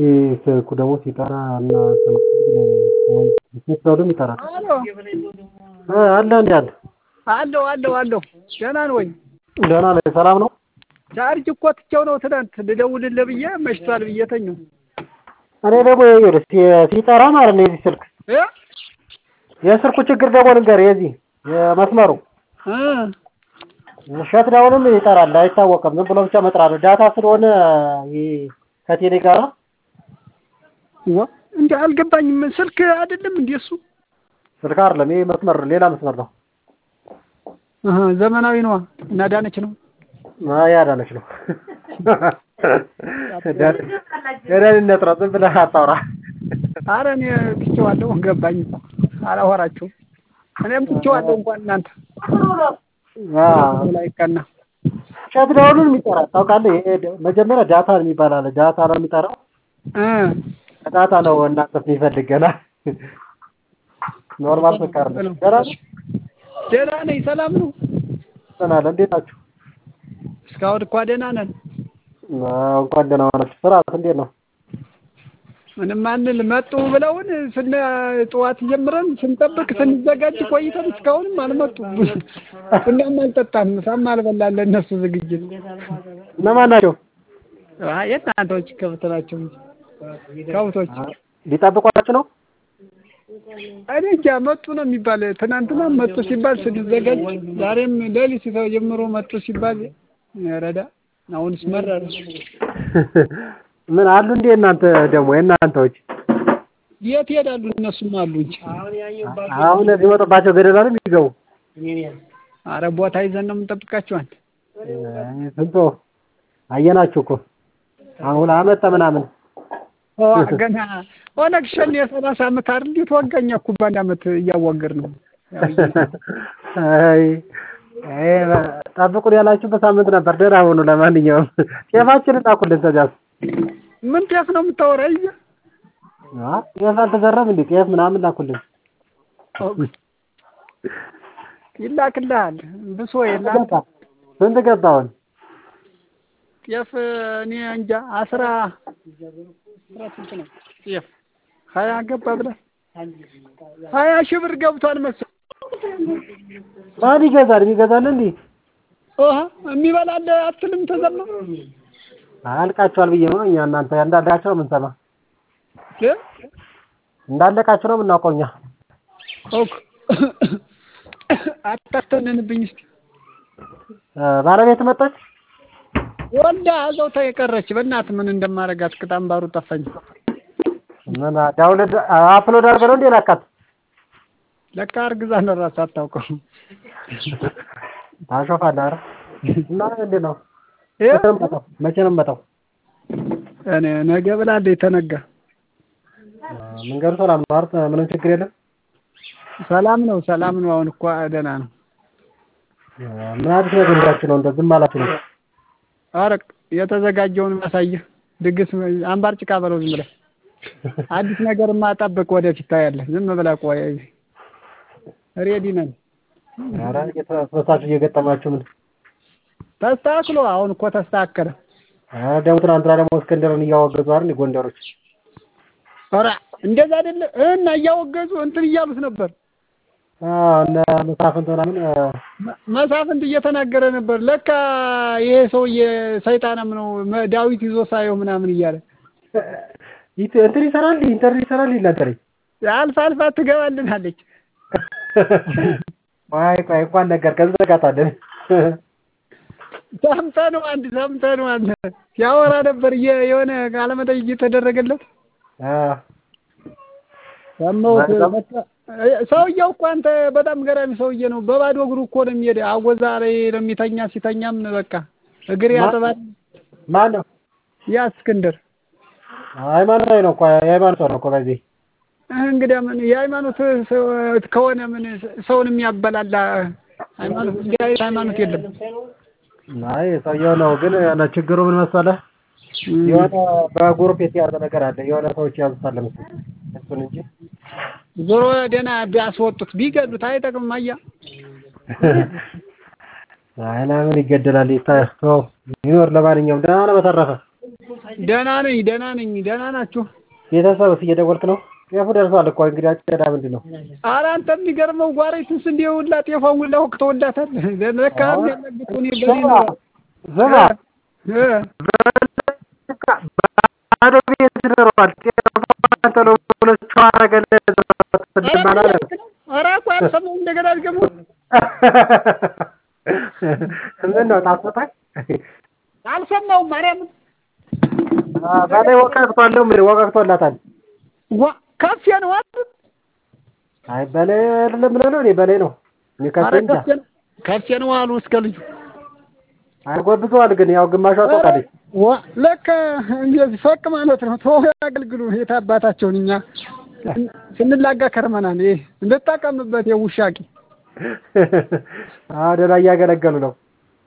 ስልኩ ደግሞ ሲጠራ እና ሲስተውልም ይጠራል። አሎ አለ እንዴ አለ አለሁ አለሁ አለሁ ደህና ነው ወይ? ደህና ነኝ። ሰላም ነው? ቻርጅ እኮ ትቼው ነው ትናንት ልደውልልህ ብዬ መሽቷል ብዬ ተኛሁ። እኔ ደግሞ ይኸውልህ ሲ- ሲጠራ ማለት ነው የዚህ ስልክ እ የስልኩ ችግር ደግሞ ልንገርህ የዚህ የመስመሩ እ ሸት ዳውንም ይጠራል አይታወቅም። ዝም ብሎ ብቻ መጥራት ነው። ዳታ ስለሆነ ይሄ ከቴሌ ጋራ ዋ እንዴ አልገባኝም። ስልክ አይደለም እንዴ እሱ? ስልክ አይደለም ይሄ መስመር ሌላ መስመር ነው። አሃ ዘመናዊ ነዋ እና ዳነች ነው። አይ አዳነች ነው። ደህንነት ነው። ዝም ብለህ አታውራ። አረ እኔ ትቼዋለሁ ገባኝ እኮ አላወራችሁም። እኔም ትቼዋለሁ እንኳን እናንተ አዎ ላይ ቀና ሸት ዳውንም ይጠራል ታውቃለህ። ይሄ ደ- መጀመሪያ ዳታ የሚባል አለ። ዳታ ነው የሚጠራው። እ ዳታ ነው እናንተ የሚፈልግ ገና ኖርማል ስልክ አይደለም። ደህና ነህ? ደህና ነኝ። ሰላም ነው። ደህና ነህ? እንዴት ናችሁ? እስካሁን እኳ ደህና ነን። አዎ፣ እንኳን ደህና ሆናችሁ። ስራስ እንዴት ነው? ምንም አንል መጡ ብለውን ስነ ጠዋት ጀምረን ስንጠብቅ ስንዘጋጅ ቆይተን እስካሁንም አልመጡም። ቡናም አልጠጣን፣ ምሳም አልበላን። ለእነሱ ዝግጅት እነማን ናቸው? አይ የእናንተዎች ከብት ናቸው እንጂ ከብቶች ሊጠብቋችሁ ነው? እኔ እንጃ መጡ ነው የሚባል። ትናንትና መጡ ሲባል ስንዘጋጅ፣ ዛሬም ሌሊት ጀምሮ መጡ ሲባል ረዳ አሁንስ መረረ። ምን አሉ እንዴ እናንተ ደግሞ የእናንተዎች የት ይሄዳሉ? እነሱም አሉ እንጂ አሁን ሊወጡባቸው ገደላ ነው የሚገቡ። አረ ቦታ ይዘን ነው የምንጠብቃቸው። አንተ ስንቶ አየናችሁ እኮ አሁን አመጣ ምናምን ኦ ገና ኦነግ ሸኔ የሰላሳ ዓመት አይደል እንዴት ወጋኛ እኮ በአንድ ዓመት እያዋገር ነው። አይ አይ ጠብቁን ያላችሁ በሳምንት ነበር። ደህና ሁኑ። ለማንኛውም ጤፋችንን ላኩልን። ተዚያስ ምን ጤፍ ነው የምታወራ? ይዘ አ ጤፍ አልተዘራም እንዴ? ጤፍ ምናምን ላኩልን። ይላክልሃል። ብሶ የላክ ገባ ስንት ገባ አሁን? ጤፍ እኔ እንጃ አስራ አስራ ስንት ነው ጤፍ? ሀያ ገባ ብለህ ሀያ ሺህ ብር ገብቷል መሰለኝ። ማን ይገዛል? የሚገዛል እንዴ? ኦሃ የሚበላል አትልም ተዘማ አልቃችኋል ብዬ ነው እኛ እናንተ እንዳለቃችሁ ነው የምንሰማ። እ እንዳለቃችሁ ነው የምናውቀው እኛ። ኦክ አታስተነንብኝ እስቲ እ ባለቤት መጣች? ወልዳ እዛው ታ የቀረች በእናት ምን እንደማረጋት ቅጣም ባሩ ጠፋኝ። ምን ዳውንሎድ አፕሎድ አድርገህ ነው እንዴ ላካት? ለካ አርግዛ ነው እራሱ አታውቀው። ታሾፋለህ። ኧረ እና እንዴት ነው? እ መቼ ነው የምመጣው? መቼ ነው የምመጣው? እኔ ነገ ብላለች ተነጋ። መንገዱ ሰላም ነው አይደል? ምንም ችግር የለም። ሰላም ነው ሰላም ነው። አሁን እኮ ደህና ነው። ምን አዲስ ነገር ይዛችሁ ነው እንደ ዝም አላችሁ ነው? ኧረ የተዘጋጀውን ማሳየህ ድግስ አምባር ጭቃ በለው ዝም ብለህ አዲስ ነገርማ ጠብቅ፣ ወደፊት ታያለህ። ዝም ብለህ ቆይ። ሬዲ ነን። ኧረ እየተበሳችሁ እየገጠማችሁ ምን ተስተካክሎ አሁን እኮ ተስተካከለ። ኧረ ደግሞ ትናንትና ደግሞ እስክንድርን እያወገዙ አይደል ጎንደሮች? ኧረ እንደዛ አይደለ እና እያወገዙ እንትን እያሉት ነበር። አዎ እነ መሳፍንት ምናምን እ፣ መ- መሳፍንት እየተናገረ ነበር። ለካ ይሄ ሰውዬ ሰይጣንም ነው መ- ዳዊት ይዞ ሳየው ምናምን እያለ ይት- እንትን ይሰራል ኢንተርኔት ይሰራል ይላተለኝ አልፋ አልፋ ትገባልናለች። ቆይ ቆይ እንኳን ነገር ከዘጋታለን ሰምተነው አንድ ሰምተነው አንድ ሲያወራ ነበር እየ- የሆነ ቃለመጠይቅ እየተደረገለት ሰማሁት። በቃ ሰውዬው እኮ አንተ በጣም ገራሚ ሰውዬ ነው። በባዶ እግሩ እኮ ነው የሚሄድ። አወዛ ላይ ነው የሚተኛ። ሲተኛም በቃ እግር ያጥባል። ማን ነው? ያ እስክንድር ሃይማኖታዊ ነው እኮ የሃይማኖት ሰው ነው እኮ በዚህ እንግዲህ ምን የሃይማኖት ሰው ከሆነ ምን ሰውን የሚያበላላ ሃይማኖት እንዲህ አይነት ሃይማኖት የለም። አይ ሰውየው ነው ግን ያለ ችግሩ ምን መሰለህ የሆነ በግሩፕ የተያዘ ነገር አለ የሆነ ሰዎች ያዙታል መሰለኝ እሱን እንጂ ዞሮ ደህና ቢያስወጡት ቢገሉት አይጠቅምም። አያ አይ ለምን ይገደላል? ይታየው ይኖር። ለማንኛውም ደህና ነው። በተረፈ ደህና ነኝ ደህና ነኝ ደህና ናችሁ? ቤተሰብስ እየደወልክ ነው? ጤፉ ደርሷል እኮ እንግዲህ አጨዳ ምንድን ነው? ኧረ አንተ የሚገርመው ጓሬትስ እንዲህ ሁላ ጤፏን ሁላ ወቅተውላታል። ለካ የሚያለግጡ እኔ በኔ ስማ ነው ስማ እ ባዶ ቤት ኖሯል። ጤፉን ቶሎ ብሎ ጨው አደረገለት ትድማን አለ። ኧረ እኮ አልሰማሁም። እንደገና አድገመው ምን ነው ጣፍጦታል? አልሰማሁም። ማርያምን በላይ ወቃቅቷል ምን ወቃቅቶላታል? ዋ ከፍ ነው አይደል? አይ በላይ አይደለም ብለህ ነው? እኔ በላይ ነው እኔ ከፍ ኧረ እንጃ። ከፍ ነው ከፍ ነው አሉ እስከ ልጁ አጎብዘዋል ግን ያው ግማሿ ትወጣለች። ዋ ለካ እንደዚህ ፈቅ ማለት ነው። ተው ያገልግሉ የት አባታቸውን እኛ ስንላጋ ከርመናል። ይሄ እንድጠቀምበት የውሻቂ አዎ ደህና እያገለገሉ ነው።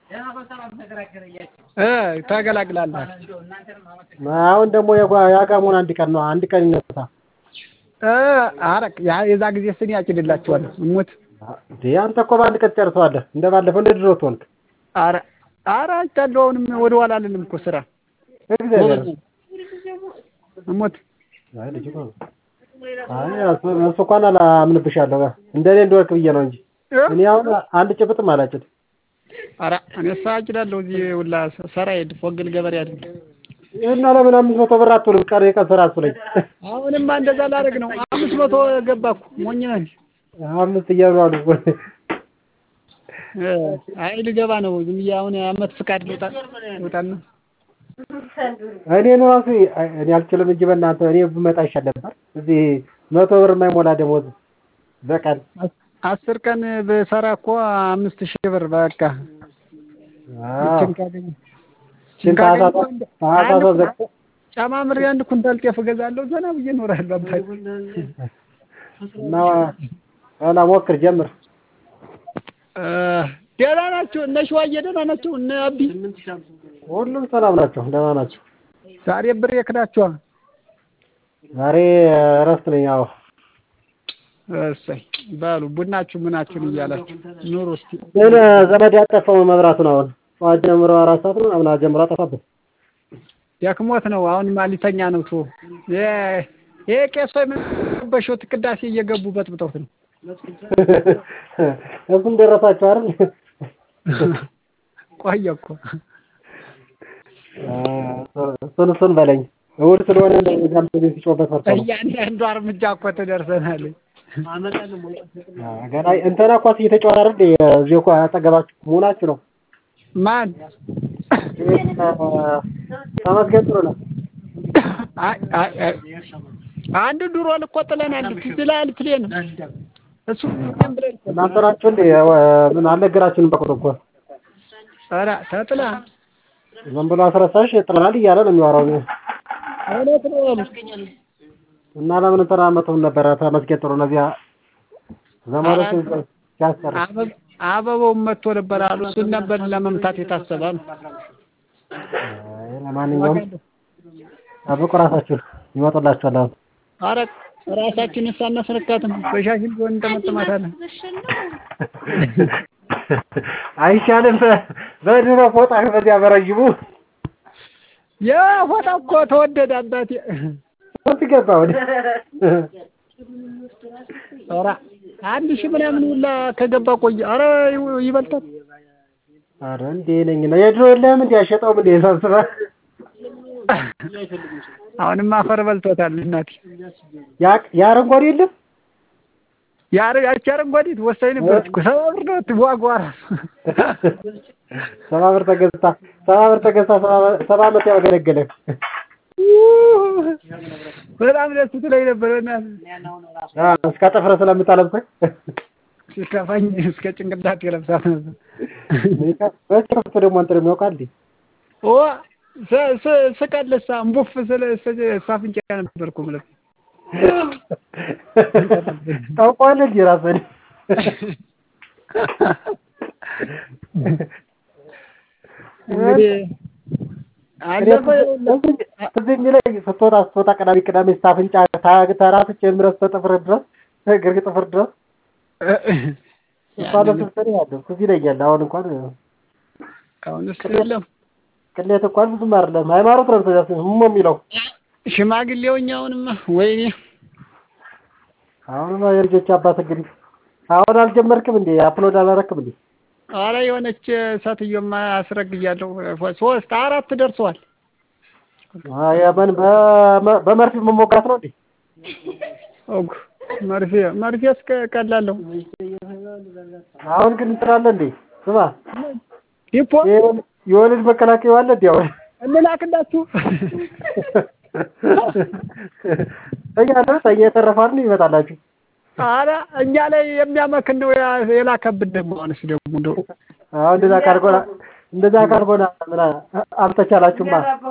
እ ታገላግላለህ። አሁን ደግሞ የጓ- የአጋሞን አንድ ቀን ነው አንድ ቀን ይነሳ። እ ኧረ ያ የዛ ጊዜ ስን ያጭድላችኋለሁ እሙት እንዴ አንተ እኮ በአንድ ቀን ትጨርሰዋለህ። እንደ ባለፈው እንደ ድሮ ትሆንክ። ኧረ ኧረ አይቻለሁ። አሁንም ወደ ኋላ አልልም እኮ ስራ እግዚአብሔር እሙት አይ ልጅ ነው። አይ እሱ እሱ እንኳን አላምንብሻለሁ እንደኔ እንደወርክ ብዬ ነው እንጂ እኔ አሁን አንድ ጭብጥም አላጭድ። ኧረ እኔስ አጭዳለሁ። እዚህ ሁላ ሰራ ሄድ ፎግል ገበሬ አይደል? እና ለምን አምስት መቶ ብር አትውልም? ቀን የቀን ስራ አትውለኝ። አሁንማ እንደዛ ላደርግ ነው። አምስት መቶ ገባ እኮ ሞኝ ነህ። አምስት እያሉ አሉ። እ አይ ልገባ ነው። ዝም ብዬ አሁን አመት ፍቃድ ልውጣ ልውጣና እኔን ራሱ እኔ አልችልም እንጂ በእናንተ እኔ ብመጣ ይሻል ነበር። እዚህ መቶ ብር የማይሞላ ደሞዝ በቀን አስር ቀን ብሰራ እኮ አምስት ሺህ ብር በቃ አዎ ይችን ካገኘ ሽን ታህሳስ ታህሳስ ዘግቶ ጨማምሬ አንድ ኩንታል ጤፍ እገዛለሁ። ዘና ብዬ እኖራለሁ። አባቴ እና ኋላ ሞክር ጀምር። እ ደህና ናቸው እነ ሸዋዬ ደህና ናቸው። እነ አቢ ሁሉም ሰላም ናቸው፣ ደህና ናቸው። ዛሬ ብር የክዳቸዋል። ዛሬ እረፍት ነኝ። አዎ እሰይ በሉ ቡናችሁ ምናችሁን እያላችሁ ኑሩ እስቲ። ግን ዘመድ ያጠፋው መብራቱን አሁን ጠዋት ጀምሮ አራት ሰዓት ነው ምናምን ጀምሮ አጠፋብን። ደክሞት ነው አሁን ማሊተኛ ነው። ቶ ይሄ ቄሶ የምንበሾት ቅዳሴ እየገቡ በጥብጠውት ነው። እሱም ደረሳችሁ አይደል? ቆየ እኮ እሱን እሱን በለኝ እሑድ ስለሆነ እንደዛም ቤት ሲጮህበት ፈርቶ ነው። እያንዳንዷ እርምጃ እኮ ትደርሰናል። ገና እንትና ኳስ እየተጫወተ አይደል? እዚህ እኮ አጠገባችሁ መሆናችሁ ነው። ማን ተመስገን ጥሩ ነው። አይ አይ አይ አንድ ድሮ ልኮ ጥለናል። ትዝ ይልሃል ፕሌን እሱ ምን ብለን እኮ እናንተ ናችሁ እንዴ? ምን አልነገራችሁንም? በቁጥር እኮ ኧረ ተጥላ ዝም ብሎ አስረሳሽ ጥለናል እያለ ነው የሚያወራው። እውነት ነው አሉ። እና ለምን እንትና መተውን ነበረ? ተመስገን ጥሩ ነው። እዚያ ዘመዶች ሲያስጠራ አበብ አበባውን መጥቶ ነበር አሉ። እሱን ነበር ለመምታት የታሰባሉ። አይ፣ ለማንኛውም ጠብቁ፣ ራሳችሁን ይመጡላችኋል። አሁን ኧረ ራሳችንን ሳናስነካትም በሻሽን ቢሆን እንጠመጥማታለን። አይሻልም? በድሮ ፎጣ በዚያ በረጅሙ ያ ፎጣ እኮ ተወደደ አባቴ። ስንት ገባ ወደ ኧረ አንድ ሺህ ምናምን ሁላ ከገባ ቆየ። ኧረ ይው- ይበልጣል። ኧረ እንዴ ነኝ ነው የድሮ የለህም እንዴ? አሸጠውም እንዴ ሰብስበህ አሁንም አፈር በልቶታል እናቴ። ያ ያ አረንጓዴ የለም ያረ ያቺ አረንጓዴት ወሳኝ ነበረች እኮ ሰባ ብር ነው ዋጋዋ ራሱ። ሰባ ብር ተገዝታ ሰባ ብር ተገዝታ ሰባ- ሰባ ዓመት ያገለገለ በጣም ደስ ትለኝ ነበር በእናትህ። አ እስከ ጥፍር ስለምታለብሰኝ ሲከፋኝ እስከ ጭንቅላት የለብሳት ነበር። በዚህ ከፍቶ ደግሞ እንትን የሚያውቃል እንዴ? ኦ ስ- ስ- ስቀልሳ እምቡፍ ስለ ስለ- ሳፍንጫ ነበርኩ ማለት ታውቀዋለህ እንጂ ራስህን እንግዲህ አለፈ ትዝ የሚለኝ ስትወጣ ስትወጣ ቅዳሜ ቅዳሜ ስታፍንጫ ተራስቼ ድረስ ተጥፍር ድረስ እግር ጥፍር ድረስ እሷ ለስብሰኔ ያለው ትዝ ይለኛል። አሁን እንኳን አሁን እሱ የለም ቅሌት እንኳን ብዙም አይደለም። ሃይማኖት ነው ተዛስ ምን የሚለው ሽማግሌውኛውንማ ወይኔ አሁንማ የልጆች አባት እንግዲህ አሁን አልጀመርክም እንዴ? አፕሎድ አላረክም እንዴ? አረ የሆነች ሴትዮማ አስረግያለሁ። ሶስት አራት ደርሰዋል። አይ ምን በመርፌ መሞጋት ነው እንዴ? ኦግ መርፌ መርፌ እስከ ቀላለሁ። አሁን ግን እንትን አለ እንዴ? ስማ ዲፖ የወለድ መከላከያ አለ እንዴ? አሁን እንላክላችሁ እኛ ነው ሰኛ የተረፋን ይመጣላችሁ። አረ እኛ ላይ የሚያመክን ነው የላከብን። ደግሞ አሁንስ ደግሞ እንደው አሁን እንደዛ ካልሆነ እንደዛ ካልሆነ ምን አልተቻላችሁማ።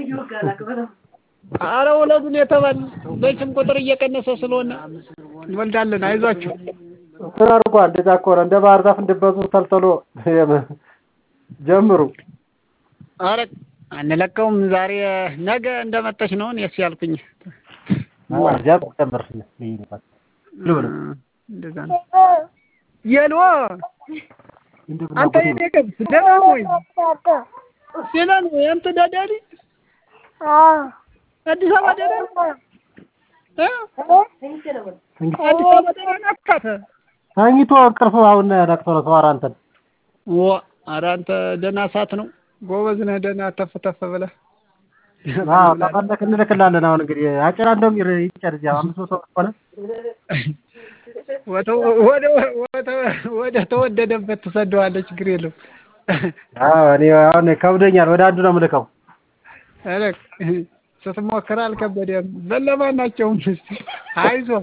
አረ ወለዱን የተባል በስም ቁጥር እየቀነሰ ስለሆነ እንወልዳለን። አይዟችሁ እንትን አድርጓ። እንደዛ ከሆነ እንደ ባህር ዛፍ እንድበዙ ተልተሎ ጀምሩ። አረ አንለቀውም። ዛሬ ነገ እንደመጣች ነው እኔስ ያልኩኝ። እዚያ ጨምር እንደዛ ነው። የሎ አንተ የኔ ገብስ ደህና ነው ወይ? ደህና ነው ወይ? አንተ ዳዳሊ አዲስ አበባ ደህና ነው? አዲስ አበባ ደህና ናት? ተኝቶ እንቅልፍ አሁን ነቅቶ ነው ሰው ኧረ አንተን ዋ ኧረ አንተ ደህና ሰዓት ነው ጎበዝ ነህ። ደህና ተፍ ተፍ ብለህ አዎ ተፈለክ እንልክላለን። አሁን እንግዲህ አጭራ እንደውም ይጨር እዚያ አምስት መቶ ሆነ ወደ ተወደደበት ትሰደዋለህ። ችግር የለውም። አዎ እኔ አሁን ከብዶኛል። ወደ አንዱ ነው የምልከው። ኧረ ስትሞክር አልከበደም። በለማናቸውም አይዞህ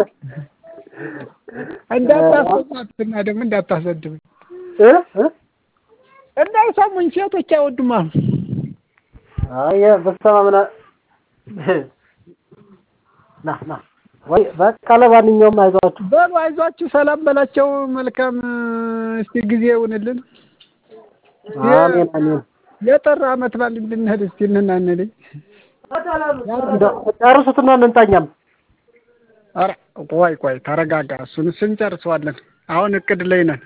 እንዳታስቆማትና ደግሞ እንዳታሰድብ እንዳይሰሙኝ ሴቶች አይወዱም አሉ። አይ በስተማ ምን ና ና ወይ በቃ ለማንኛውም አይዟችሁ በሉ አይዟችሁ፣ ሰላም በላቸው። መልካም እስቲ ጊዜ ይሁንልን። አሜን አሜን። የጠራ አመት በዓል እንድንሄድ እስቲ እንናንልኝ። ጨርሱትና እንንታኛም። ኧረ ቆይ ቆይ ተረጋጋ። እሱን እሱን እንጨርሰዋለን። አሁን እቅድ ላይ ነን።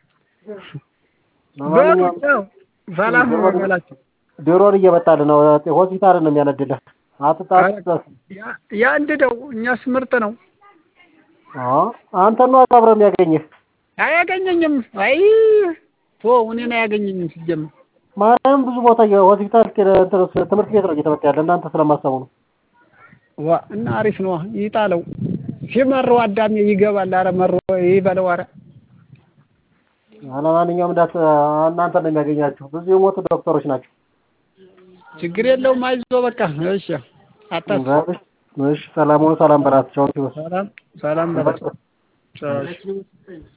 በሉ ያው ሰላም በላቸው። ዶሮን እየመጣልን ነው። ሆስፒታል ነው የሚያነድልህ። አጥጣ የአንድ ደው እኛስ ምርጥ ነው። አንተ ነው አብረው የሚያገኝህ። አያገኘኝም። አይ ቶ እኔን አያገኘኝም ሲጀምር ማርያም ብዙ ቦታ ሆስፒታል ትምህርት ቤት ነው እየተመጣ ያለ እናንተ ስለማሰቡ ነው። ዋ እና አሪፍ ነው። ይጣለው ሲመረው አዳሜ ይገባል። አረ መሮ ይበለው። አረ አለማንኛውም እንዳት እናንተ ነው የሚያገኛችሁ። ብዙ የሞቱ ዶክተሮች ናቸው። ችግር የለውም። አይዞህ በቃ እሺ። አታስብ። እሺ ሰላም ሁኑ። ሰላም በላቸው። ሰላም ሰላም በላቸው።